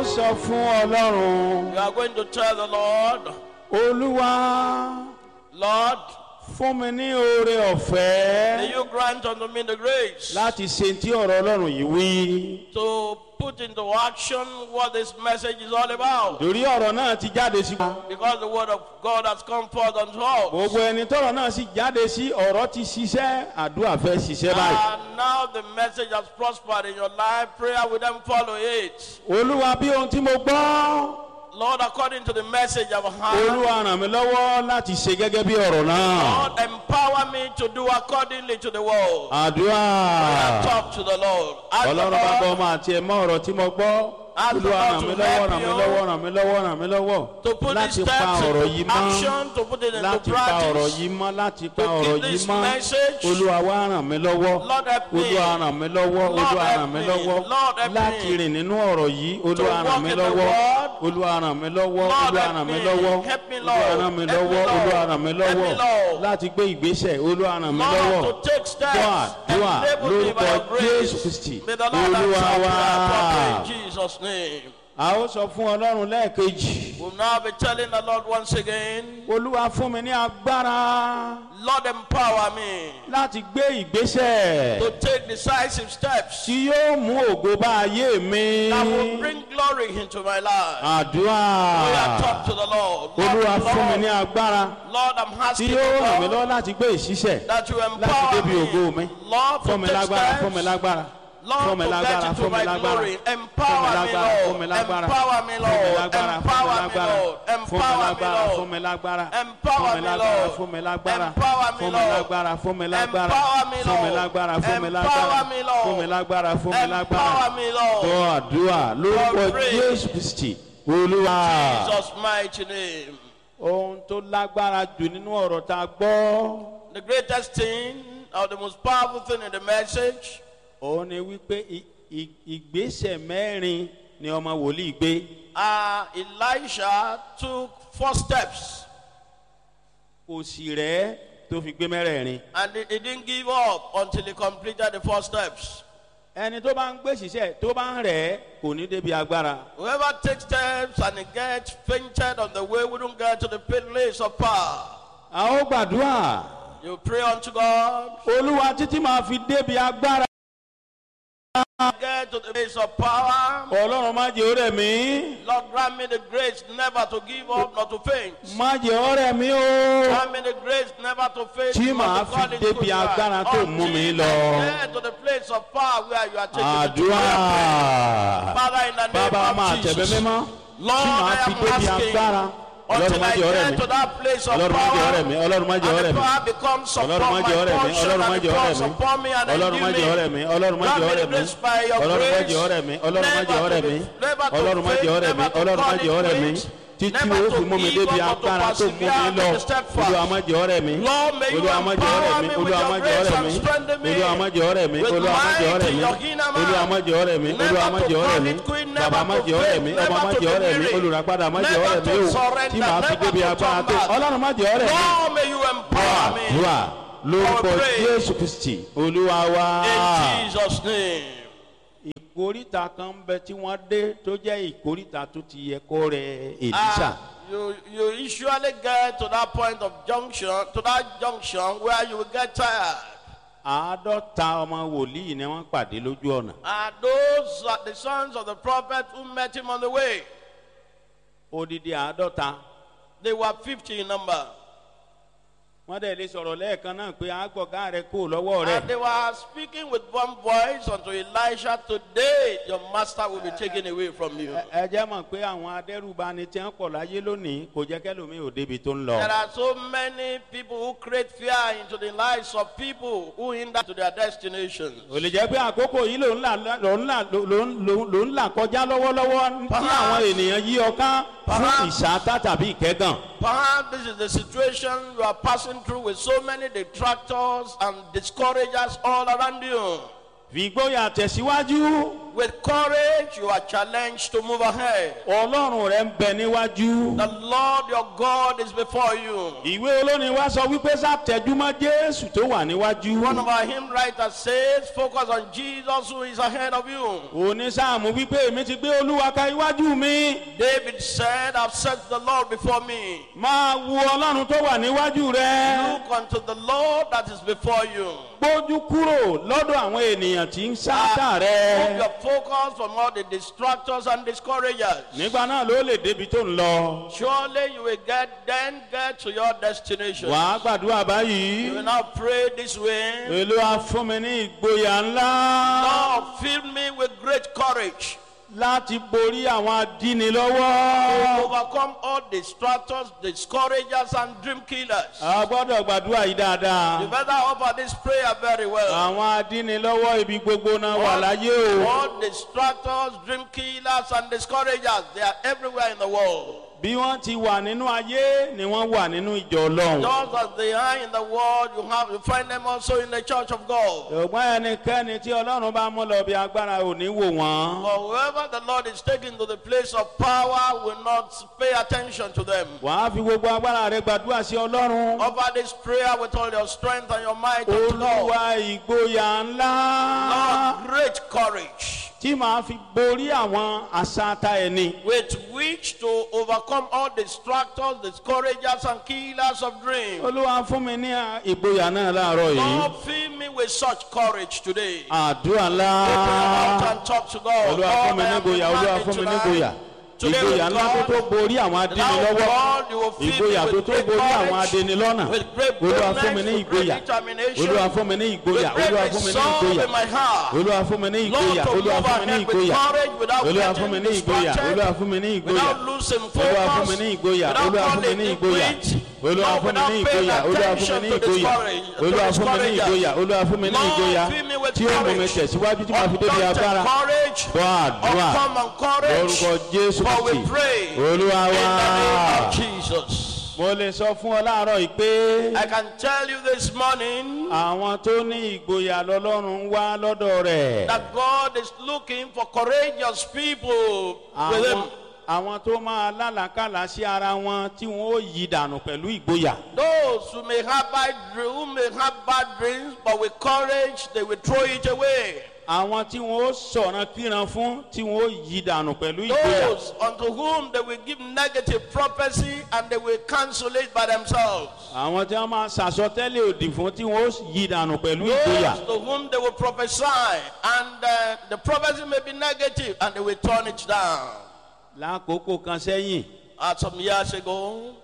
ó sọ fún ọlọ́run You are going to tell the Lord, olúwa Lord, fún mi ní oore may ọ̀fẹ́ you grant unto me the grace láti ṣe tí ọ̀rọ̀ ọlọ́run yìí wí. to put into action what this message is all about. torí ọ̀rọ̀ náà ti jáde sí. Because the word of God has come forth unto us. gbogbo ẹni tọrọ náà sì jáde sí ọ̀rọ̀ ti ṣiṣẹ́ àdúrà fẹ́ ṣiṣẹ́ báyìí. And now the message has prospered in your life. Prayer will then follow it. olúwa bí ohun tí mo gbọ́ Lord, according to the message I've heard, olúwa ràn mí lọ́wọ́ láti ṣe gẹ́gẹ́ bí ọ̀rọ̀ náà. Lord, empower me to do accordingly to the word. àdúrà Talk to the Lord. Ask the ọlọ́run bá gbọ́ Lord ọmọ àti ẹ̀mọ́ ọ̀rọ̀ tí mo gbọ́. Ask the olúwa Lord ràn to mí lọ́wọ́ help ràn mí you lọ́wọ́ ràn mí lọ́wọ́ ràn mí lọ́wọ́ to put these láti pa steps ọ̀rọ̀ into yìí mọ́ action, to put it into láti pa ọ̀rọ̀ practice. yìí mọ́ láti pa To ọ̀rọ̀ keep yìí this mọ́ message. olúwa wá ràn mí lọ́wọ́ Lord help me. olúwa ràn mí lọ́wọ́ Lord olúwa help ràn mí me. lọ́wọ́ Lord help láti me. rìn nínú ọ̀rọ̀ yìí olúwa walk ràn mí in the lọ́wọ́ word. olúwa ràn mí lọ́wọ́ Lord olúwa help ràn mí me. lọ́wọ́ Help me, olúwa Lord. ràn mí Help me, lọ́wọ́ Lord. olúwa ràn mí Help me, lọ́wọ́ Lord. láti gbé ìgbésẹ̀ olúwa ràn mí lọ́wọ́ Lord, to take steps. dùà dùà Enable me by lórúkọ your grace. jésù kristi May the Lord olúwa answer wá. prayer properly in Jesus' name. a ó sọ fún ọlọ́run lẹ́ẹ̀kejì We'll now be telling the Lord once again, olúwa fún mi ní agbára Lord, empower me láti gbé ìgbésẹ̀ to take decisive steps tí yóò mú ògo bá ayé mi. that will bring glory into my life. àdúrà We are talk to the Lord. olúwa Lord, fún mi ní Lord, agbára Lord, I'm tí asking yóò you, ràn mí Lord, lọ́wọ́ láti gbé ìṣiṣẹ́ that you láti empower débi ògo mi. me. Lord, fún mi to take lágbára fún mi steps. lágbára Lord, fún mi to lágbára get into fún mi my lágbára glory. fún mi Empower me, lágbára fún mi Lord. lágbára Empower me, fún mi Lord. lágbára Empower me, fún Lord. mi Empower me, lágbára Lord. fún mi lágbára Empower fún mi me, lágbára Lord. fún mi lágbára Empower me, fún mi Lord. lágbára fún mi lágbára Empower me, fún mi Lord. lágbára fún mi lágbára Empower me, Lord. fún mi lágbára fún mi lágbára Empower me, Lord. gbọ́ àdúrà lórúkọ Lord, pray. jésù kristi olúwa Jesus' mighty name. ohun tó lágbára jù nínú ọ̀rọ̀ tá a gbọ́ The greatest thing or the most powerful thing in the message òun ni wípé i- i- ìgbésẹ̀ mẹ́rin ni ọmọ wòlíì gbé. uh, Elisha took four steps kò sì rẹ́ tó fi gbé mẹ́rẹ̀ẹ̀rin. and he, he didn't give up until he completed the four steps. ẹni tó bá ń gbé ṣiṣẹ́ tó bá ń rẹ̀ kò ní débi agbára. Whoever takes steps and he gets fainted on the way wouldn't get to the place of power. a ó gbàdúrà You pray unto God, olúwa títí máa fi débi agbára. get to the place of power. ọlọ́run má jẹ́ ọ̀rẹ́ mi Lord, grant me the grace never to give up, not to faint. má jẹ́ ọ̀rẹ́ mi o. Grant me the grace never to faint. Tí not màá to fall fi into débi good agbára ground. tó mú mi Until lọ. I Get to the place of power where you are taking me to. àdúrà Father, in the name bàbá máa of tẹ̀bẹ̀ Jesus. mímọ́ tí Lord, màá I fi am débi asking agbára. ọlọ́run until má I jẹ́ ọ̀rẹ́ get mi to that place of ọlọ́run má jẹ́ ọ̀rẹ́ power. mi ọlọ́run má jẹ́ And ọ̀rẹ́ the mi. power becomes upon ọlọ́run má my jẹ́ ọ̀rẹ́ mi portion ọlọ́run má and jẹ́ it ọ̀rẹ́ falls mi upon me and ọlọ́run má jẹ́ ọ̀rẹ́ endue mi me. ọlọ́run má Grant jẹ́ me the ọ̀rẹ́ mi grace by your ọlọ́run má grace. jẹ́ ọ̀rẹ́ mi ọlọ́run má Never jẹ́ to ọ̀rẹ́ be- mi never to ọlọ́run má faint, jẹ́ ọ̀rẹ́ mi never to ọlọ́run má call jẹ́ it ọ̀rẹ́ mi quits, títí never o to fi mú mi give débi up, not to agbára tó mú mi persevere, lọ not to step fast. olúwa má jẹ́ ọ̀rẹ́ mi Lord, may you olúwa má jẹ́ ọ̀rẹ́ empower mi me with olúwa your má jẹ́ grace ọ̀rẹ́ and mi strengthen me olúwa má jẹ́ ọ̀rẹ́ mi with olúwa má jẹ́ might ọ̀rẹ́ in mi your inner man. olúwa má jẹ́ ọ̀rẹ́ mi Never olúwa má to jẹ́ ọ̀rẹ́ call mi it quit, bàbá never má to jẹ́ ọ̀rẹ́ faint, mi never ọmọ má to jẹ́ be ọ̀rẹ́ mi weary, olùràpadà má jẹ́ never ọ̀rẹ́ mi to o surrender, tí màá fi never débi to agbára turn tó back. ọlọ́run má jẹ́ ọ̀rẹ́ mi Lord, may you empower me. àdúrà lórúkọ I pray. jésù kristi olúwa wa. In Jesus' name. ìkóríta kan ń bẹ tí wọ́n dé tó jẹ́ ìkóríta tó ti yẹ kó rẹ èlísà. Ah, you, you usually get to that point of junction, to that junction where you will get tired. àádọ́ta ọmọ wòlíì ni wọ́n pàdé lójú ọ̀nà. And those are the sons of the prophet who met him on the way. odidi àádọ́ta. They were 50 in number. wọ́n dẹ̀ lè sọ̀rọ̀ lẹ́ẹ̀kan náà pé àgbọ̀gá rẹ kó lọ́wọ́ rẹ. And they were speaking with one voice unto Elisha, Today your master will be taken away from you. Ẹ- ẹ jẹ́ mọ̀ pé àwọn adẹ́rùbani tí wọ́n pọ̀ láyé lónìí kò jẹ́ kẹ́lòmíì ò débi tó ń lọ. There are so many people who create fear into the lives of people who hinder to their destinations. ò lè jẹ́ pé àkókò yìí ló ń là ló ń là ló ń ló ń- ló ń là kọjá lọ́wọ́lọ́wọ́ tí àwọn ènìyàn yí ọká fún Perhaps- ìṣáátá tàbí ìkẹ́gàn. Perhaps this is the situation you are passing through with so many detractors and discouragers all around you. fìgbóyà tẹ̀síwájú With courage, you are challenged to move ahead. ọlọ́run rẹ ń bẹ níwájú. The Lord your God is before you. ìwé olórin wa sọ wípé sátẹjúmọ́ jésù tó wà níwájú. One of our hymn writers says, focus on Jesus who is ahead of you. onísáàmù wípé èmi ti gbé olúwa ka iwájú mi. David said, I've set the Lord before me. máa wo ọlọ́run tó wà níwájú rẹ. Look unto the Lord that is before you. gbójú kúrò lọ́dọ̀ àwọn ènìyàn tí ń sáátà Move rẹ. your focus from all the distractors and discouragers. nígbà náà ló lè débi tó ń lọ. Surely you will get then get to your destination. wàá gbàdúrà You báyìí. will now pray this way. èlò afúnmi ní ìgboyà ńlá Lord, fill me with great courage láti borí àwọn to adínilọ́wọ́. overcome all distractors, discouragers, and dream killers. a gbọ́dọ̀ gbàdúrà yìí You dáadáa. better offer this prayer very well. àwọn adínilọ́wọ́ ibi gbogbo náà wà láyé o. All distractors, dream killers, and discouragers, they are everywhere in the world. bí wọ́n ti wà nínú ayé ni wọ́n wà nínú ìjọ ọlọ́run. Just as they are in the world, you have you find them also in the church of God. ṣùgbọ́n ẹnikẹ́ni tí ọlọ́run bá mú lọ bí agbára ò ní wò wọ́n. For whoever the Lord is taking to the place of power will not pay attention to them. wàá fi gbogbo agbára rẹ gbàdúrà sí ọlọ́run. Offer this prayer with all your strength and your might unto Lord. olúwa ìgboyà ńlá Lord, great courage tí màá fi borí àwọn àṣàtà ẹni. with which to overcome all distractors, discouragers, and killers of dreams. olúwa fún mi ní ìgboyà náà láàárọ̀ yìí. Lord, fill me with such courage today. àdúrà Open your ńlá. mouth and talk to God. olúwa fún Lord, mi I ní am ìgboyà olúwa demanding fún mi ní tonight. ìgboyà. Today ìgboyà with ńlá tó God, tó borí àwọn Now, adínilọ́wọ́. God, you will fill me ìgboyà tó with tó great borí àwọn courage, adínilọ́nà. with great olúwa fún mi boldness, ní with great ìgboyà. determination, olúwa fún mi ní ìgboyà. with great olúwa fún mi ní resolve ìgboyà. in my heart. olúwa fún mi ní Lord, ìgboyà. to olúwa move fún mi ní ahead with ìgboyà. courage without olúwa fún mi getting ní ìgboyà. distracted, olúwa fún mi ní ìgboyà. without losing olúwa fún mi focus, ní ìgboyà. without olúwa fún mi falling ní in ìgboyà. quit, olúwa Lord, fún mi ní without paying ìgboyà. olúwa fún mi attention ní to ìgboyà. discourage- to olúwa fún mi ní discouragers. ìgboyà. olúwa fún mi ní Lord, ìgboyà. fill me with tí ó mú mi courage. tẹ̀síwájú tí màá fi débi Undaunted agbára. courage, gbọ́ àdúrà uncommon courage, lórúkọ jésù for we kristi. pray olúwa in the name wá. of Jesus. mo lè sọ fún ọ láàárọ̀ yìí pé I can tell you this morning àwọn tó ní ìgboyà lọ́lọ́run ń wá lọ́dọ̀ rẹ̀. that God is looking for courageous people with àwọn Him. àwọn tó máa lálàkàlà sí ara wọn tí wọn ó yí dànù pẹ̀lú ìgboyà. Those who may have bad dreams, who may have bad dreams, but with courage they will throw it away. àwọn tí wọn ó sọ̀ràn kíran fún tí wọn ó yí dànù pẹ̀lú ìgboyà. Those unto whom they will give negative prophecy and they will cancel it by themselves. àwọn tí wọn máa ṣàsọtẹ́lẹ̀ òdì fún tí wọn ó yí dànù pẹ̀lú ìgboyà. Those to whom they will prophesy and uh, the prophecy may be negative and they will turn it down. lákòókò kan sẹ́yìn Uh, some years ago,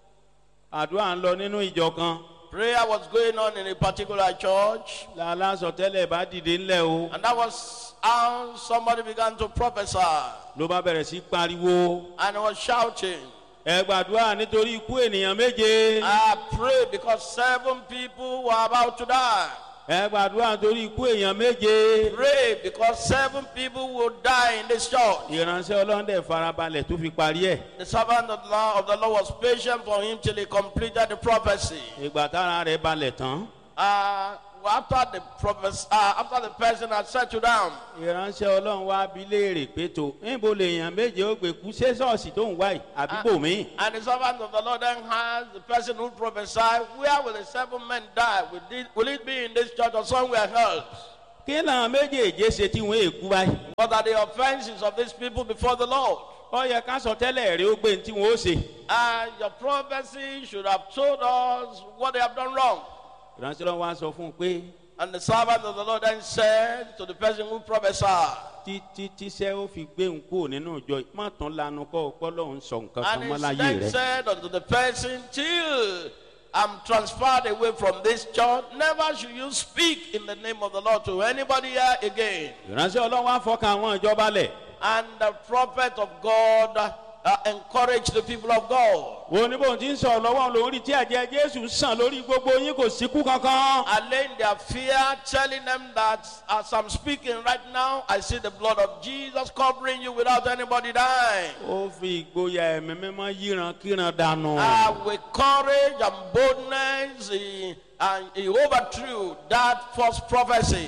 àdúrà ń lọ nínú ìjọ kan prayer was going on in a particular church, lálásọtẹ́lẹ̀ bá dìde ńlẹ̀ o and that was how somebody began to prophesy ló bá bẹ̀rẹ̀ sí pariwo and was shouting. ẹ gbàdúrà nítorí ikú ènìyàn méje I pray because seven people were about to die. ẹ gbàdúrà nítorí ikú èèyàn méje. Pray because seven people will die in this church. ìránṣẹ́ ọlọ́dẹ farabalẹ̀ tó fi parí ẹ̀. The servant of the Lord, of the Lord was patient for him till he completed the prophecy. ìgbà tára rẹ̀ balẹ̀ tán. Uh, after the prophes- uh, after the person had settled down, ìránṣẹ́ ọlọ́run wá bí léèrè pé tó níbo lèèyàn méje ó gbé kú ṣé ṣọ́ọ̀ṣì tó ń wá yìí àbíbò mi. and the servant of the Lord then asked the person who prophesied, Where will the seven men die? Will it, will it be in this church or somewhere else? kí làwọn méjèèjé ṣe tí wọ́n èkú báyìí. What are the offenses of these people before the Lord? ó yẹ ká sọ tẹ́lẹ̀ rí ó gbé ní tí wọ́n ó ṣe. And your prophecy should have told us what they have done wrong. ìránṣẹ́ ọlọ́run wá sọ fún un pé And the servant of the Lord then said to the person who prophesied, títí tíṣẹ́ ó fi gbé ń kúrò nínú ìjọ yìí má tún lanu kọ́ ọpọ́ lọ́hún sọ nǹkan kan and mọ́ he láyé then rẹ̀. said unto the person, Till I'm transferred away from this church, never should you speak in the name of the Lord to anybody here again. ìránṣẹ́ ọlọ́run wá fọkàn àwọn ìjọba lẹ̀. And the prophet of God uh, encouraged the people of God. wo ní bóun ti ń sọ lọ́wọ́ lórí tí ẹ̀jẹ̀ jésù sàn lórí gbogbo yín kò síkú kankan. Allaying their fear, telling them that as I'm speaking right now, I see the blood of Jesus covering you without anybody dying. ó fi ìgboyà ẹ̀mí mímọ́ yíran kíran dànù. Uh, with courage and boldness, he, and he overthrew that false prophecy.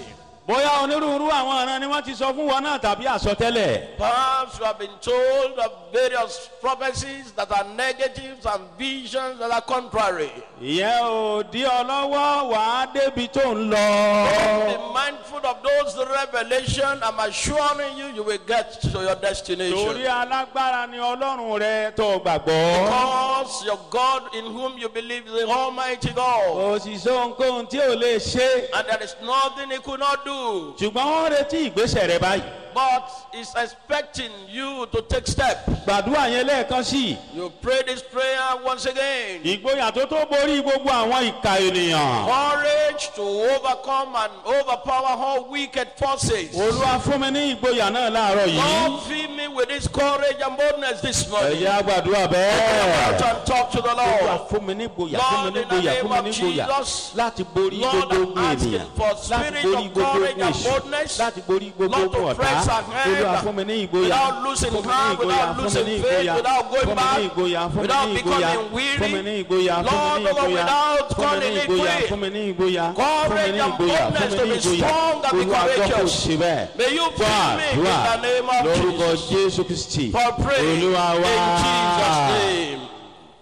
bóyá onírúurú àwọn ọ̀ràn ni wọ́n ti sọ fún wọn náà tàbí àsọtẹ́lẹ̀. Perhaps you have been told of various prophecies that are negatives and visions that are contrary. ìyẹn ò dí ọ lọ́wọ́ wàá débi tó ń lọ. Be mindful of those revelation. I'm assuring you, you will get to your torí destination. alágbára ni ọlọ́run rẹ tó gbàgbọ́. Because your God in whom you believe is the Almighty God. kò sì sọ ohunkóhun tí ò lè ṣe. And there is nothing He could not do. ṣùgbọ́n wọ́n retí ìgbésẹ̀ rẹ báyìí. But He's expecting you to take steps. gbàdúrà yẹn lẹ́ẹ̀kan sí i. You pray this prayer once again. ìgboyà tó tó borí gbogbo àwọn ìka ènìyàn. Courage to overcome and overpower all wicked forces. olúwa fún mi ní ìgboyà náà láàárọ̀ yìí. Lord, fill me with this courage and boldness this morning. ẹ̀yà gbàdúrà Out bẹ́ẹ̀. and talk to the olúwa Lord. fún mi ní ìgboyà fún mi ní ìgboyà fún mi ní ìgboyà láti borí Lord, gbogbo I'm ogun asking ènìyàn for láti spirit borí of gbogbo courage ogun and èṣù boldness. láti borí gbogbo Lord, to ogun ọ̀tá press ahead olúwa fún mi ní ìgboyà without losing fún mi ní heart, ìgboyà without fún mi losing ní faith, ìgboyà without going fún mi back, ní ìgboyà fún mi without ní ìgboyà becoming weary. fún mi ní ìgboyà fún mi Lord, ní Lord, ìgboyà without fún mi ní calling it ìgboyà quit. fún mi ní ìgboyà fún mi Courage ní and ìgboyà fún boldness mi to ní be ìgboyà strong and be olúwa gbọ́ kò courageous. sí bẹ́ẹ̀ May you gbọ́ fill me in àdúrà the name of lórúkọ Jesus. jésù kristi For praying in olúwa wá. Jesus' name.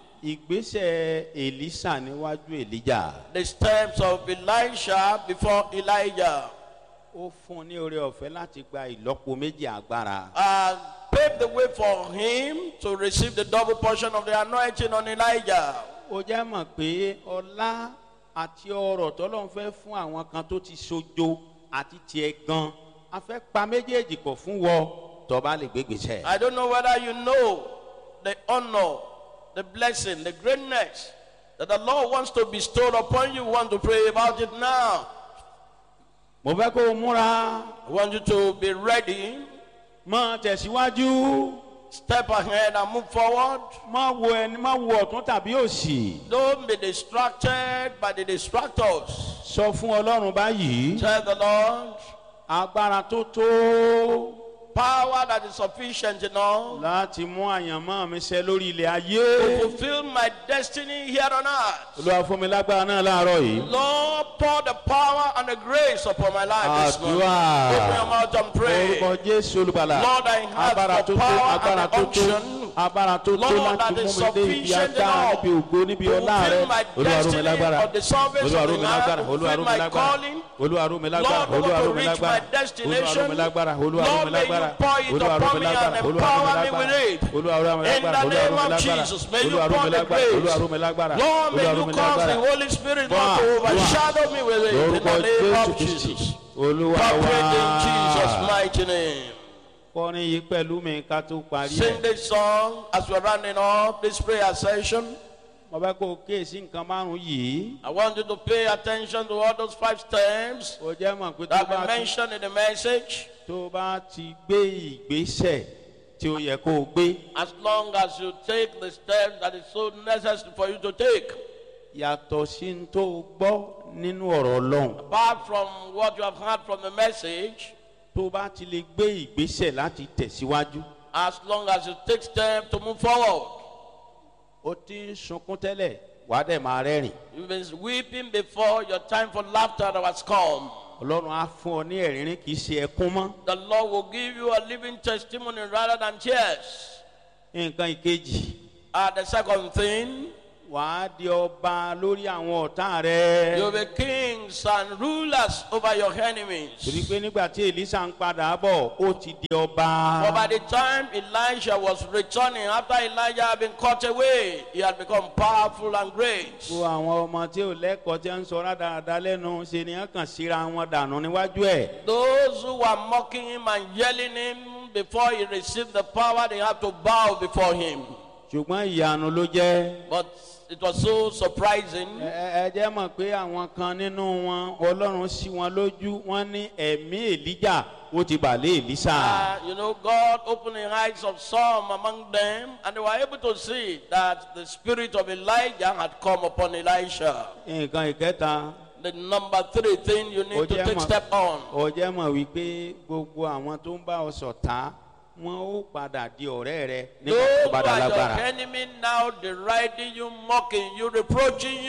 ìgbésẹ̀ èlísà níwájú èlíjà The steps of Elisha before Elijah ó fún un ní oore ọ̀fẹ́ láti gba ìlọ́po méjì agbára. uh, paved the way for him to receive the double portion of the anointing on Elijah. ó jẹ́ mọ̀ pé ọlá àti ọrọ̀ tọ́lọ́run fẹ́ fún àwọn kan tó ti sojo àti tiẹ̀ gan a fẹ́ pa méjèèjì pọ̀ fún wọ tọ́ba lè gbégbèsè. I don't know whether you know the honor, the blessing, the greatness that the Lord wants to bestow upon you. Want to pray about it now? mo fẹ́ kó o múra I want you to be ready, mọ tẹ̀síwájú step ahead and move forward. mọ wo ẹni mọ wo ọ̀tún tàbí òsì Don't be distracted by the distractors. sọ fún ọlọ́run báyìí Tell the Lord, agbára tó tó power that is sufficient enough láti mú àyànmọ́ mi ṣẹ lórí ilẹ̀ to ayé fulfill my destiny here on earth. olúwa fún mi lágbára náà láàárọ̀ yìí. Lord, pour the power and the grace upon my life this morning. Àdúrà. Open your mouth and pray. orúkọ jésù olùbàlà Lord, I have agbára the tó tó power agbára and tó the tó unction. agbára tó tó Lord, láti that mú is mi dé ibi sufficient agbára enough níbi ògo níbi to ọlá rẹ fulfill my olúwa rú mi destiny lágbára of the service olúwa of rú the mi Lord, lágbára to olúwa rú fulfill mi my lágbára calling. olúwa rú mi lágbára Lord, olúwa to rú mi reach my lágbára olúwa rú destination. mi lágbára olúwa rú mi Lord, may you lágbára pour it olúwa rú upon mi me lágbára and olúwa rú mi empower me lágbára with it. olúwa rú mi In lágbára the olúwa rú name mi of lágbára Jesus, may you olúwa rú pour mi the lágbára olúwa grace. rú mi lágbára Lord, may olúwa rú you mi cause the lágbára Holy Spirit Dua, not to dua. overshadow me with it. In lórúkọ the name jésù of kristi Jesus. olúwa Operate in Jesus' wá mighty name. kọrin yìí pẹ̀lú mi ká tó parí ẹ̀. Sing this song as we're rounding up this prayer session. mo fẹ́ kó o kíyèsí nǹkan márùn-ún yìí. I want you to pay attention to all those five steps o jẹ́ mọ̀ pé tó that bá we ti mentioned in the message. tó bá ti gbé ìgbésẹ̀ tí ó yẹ kó o gbé As long as you take the steps that is so necessary for you to take, yàtọ̀ sí ní tó o gbọ́ nínú ọ̀rọ̀ ọlọ́run apart from what you have heard from the message, tó bá ti lè gbé ìgbésẹ̀ láti tẹ̀síwájú as long as you take steps to move forward. ó ti ń sunkún tẹ́lẹ̀ wàá dẹ̀ máa rẹ́rìn You've been weeping before your time for laughter has come. ọlọ́run á fún ọ ní ẹ̀rín kì í ṣe ẹkún mọ́ The Lord will give you a living testimony rather than tears. nǹkan ìkejì Uh, the second thing, wàá di ọba lórí àwọn ọ̀tá rẹ you'll be kings and rulers over your enemies. torí pé nígbà tí èlísà ń padà bọ̀ ó ti di ọba. For by the time Elijah was returning, after Elijah had been cut away, he had become powerful and great. gbogbo àwọn ọmọ tí ò lẹ́kọ̀ọ́ tí ń sọ rádaràda lẹ́nu ṣe ni wọ́n kàn síra wọn dànù níwájú ẹ̀. Those who were mocking him and yelling him before he received the power, they had to bow before him. ṣùgbọ́n ìyanu ló jẹ́. But it was so surprising. ẹ ẹ- ẹ jẹ́ mọ̀ pé àwọn kan nínú wọn ọlọ́run sí wọn lójú wọ́n ní ẹ̀mí èlíjà ó ti bà lé èlísà. Uh, you know, God opened the eyes of some among them, and they were able to see that the spirit of Elijah had come upon Elisha. nǹkan ìkẹta The number three thing you need to Oje take ma- step on. ó jẹ́ mọ̀ wípé gbogbo àwọn tó ń bá ọ ṣọ̀tá wọn ó padà di ọ̀rẹ́ rẹ nígbà Those tó who bá dá are your lágbára. enemy now deriding you, mocking you, reproaching you.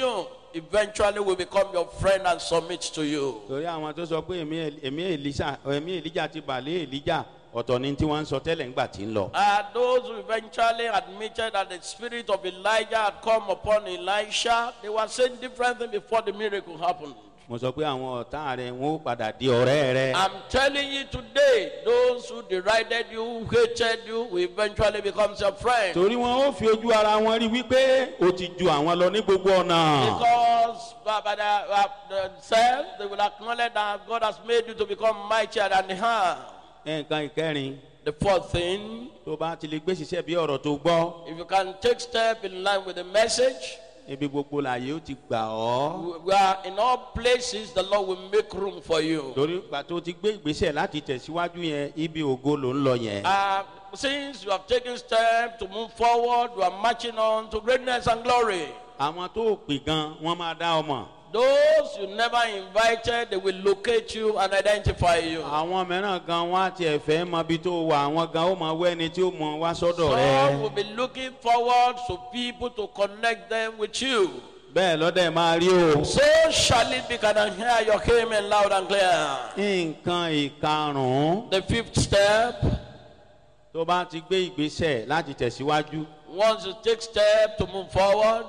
eventually will become your friend and submit to you. torí àwọn tó sọ pé èmi Èl- èmi èlíṣà èmi èlíjà ti bàlẹ́ èlíjà ọ̀tọ̀ ni tí wọ́n ń sọ tẹ́lẹ̀ ńgbà tí ń lọ. Uh, those who eventually admitted that the spirit of Elijah had come upon Elisha, they were saying different things before the miracle happened. mo sọ pé àwọn ọ̀tá rẹ wọn ó padà di ọ̀rẹ́ rẹ. I'm telling you today, those who derided you, who hated you, will eventually become your friend. torí wọn ó fi ojú ara wọn rí wípé o ti ju àwọn lọ ní gbogbo ọ̀nà. Because by, by the, uh, themselves, they will acknowledge that God has made you to become mightier than her. nǹkan ìkẹrin The fourth thing, tó bá ti lè gbé ṣiṣẹ́ bí ọ̀rọ̀ tó gbọ́ if you can take step in line with the message, ibi gbogbo làyè ó ti gbà ọ́. we are in all places, the Lord will make room for you. torí ìgbà tó ti gbé ìgbésẹ̀ láti tẹ̀síwájú yẹn ibi ògo ló ń lọ yẹn. Uh, since you have taken steps to move forward, you are marching on to greatness and glory. àwọn tó pè gan wọn máa dá ọmọ. Those you never invited, they will locate you and identify you. àwọn mìíràn gan wọn á tiẹ̀ fẹ́ mọ ibi tó wà àwọn gan ó mọ wẹ́ni tí ó mọ wá sọ́dọ̀ Some will rẹ. be looking forward to people to connect them with you. bẹ́ẹ̀ lọ́dẹ̀ máa rí o. So shall it be. Can I hear your amen loud and clear? nǹkan ìkarùn-ún The fifth step, tó bá ti gbé ìgbésẹ̀ láti tẹ̀síwájú once you take step to move forward,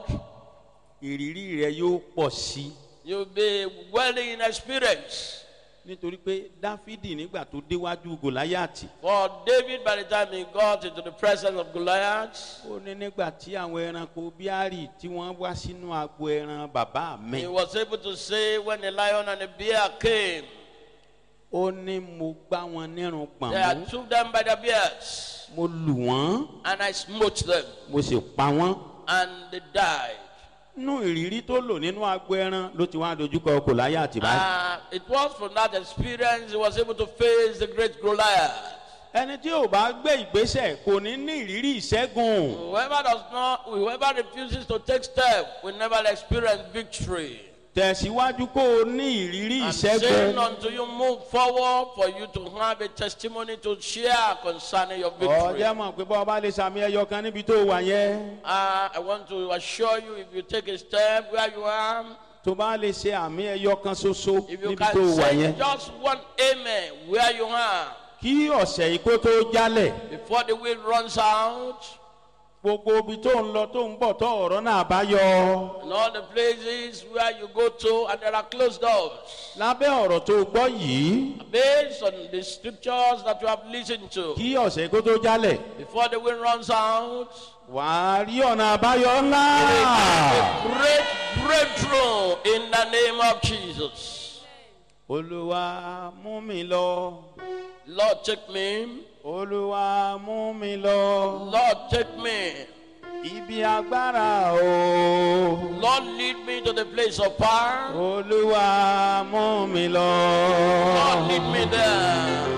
ìrírí rẹ yóò pọ̀ sí i. you'll be well in experience. nítorí pé dáfídì nígbà tó déwájú gòláyàtì For David, by the time he got into the presence of Goliath, ó ní nígbà tí àwọn ẹranko bíárì tí wọ́n wá sínú agbo ẹran bàbá mi he was able to say, when the lion and the bear came, ó ní mo gbá wọn nírun gbọ̀n I mú took them by the beards, mo lù wọ́n and I smote them, mo sì pa wọ́n. and they died. nínú ìrírí tó lò nínú agbo ẹran ló ti wá dojúkọ gòláyàtì báyìí. Uh, it was from that experience he was able to face the great Goliath. ẹni tí ò bá gbé ìgbésẹ̀ kò ní ní ìrírí ìṣẹ́gun. Whoever does not, whoever refuses to take step will never experience victory. tẹ̀síwájú kó o ní ìrírí I'm saying ìṣẹ́gun. until you move forward for you to have a testimony to share concerning your victory. ọ̀jẹ̀ mọ̀ pé bọ́ ọba lè sàmì ẹyọ kan níbi tó wà yẹn. Uh, I want to assure you if you take a step where you are, tó bá lè ṣe àmì ẹyọ kan ṣoṣo if you níbi tó can wà say yẹn. just one amen where you are kí ọ̀sẹ̀ yìí kó tó jálẹ̀ before the wind runs out, gbogbo ibi tó ń lọ tó ń bọ̀ tó ọ̀rọ̀ náà bá yọ. and all the places where you go to and there are closed doors. lábẹ́ ọ̀rọ̀ tó gbọ́ yìí Based on the scriptures that you have listened to, kí ọ̀sẹ̀ yìí kó tó jálẹ̀ before the wind runs out, wà á rí ọ̀nà àbáyọ ńlá. a great breakthrough in the name of Jesus. olúwa mú mi lọ Lord, take me. olúwa mú mi lọ Lord, take me. ibi agbára o Lord, lead me to the place of power. olúwa mú mi lọ. Lord, lead me there.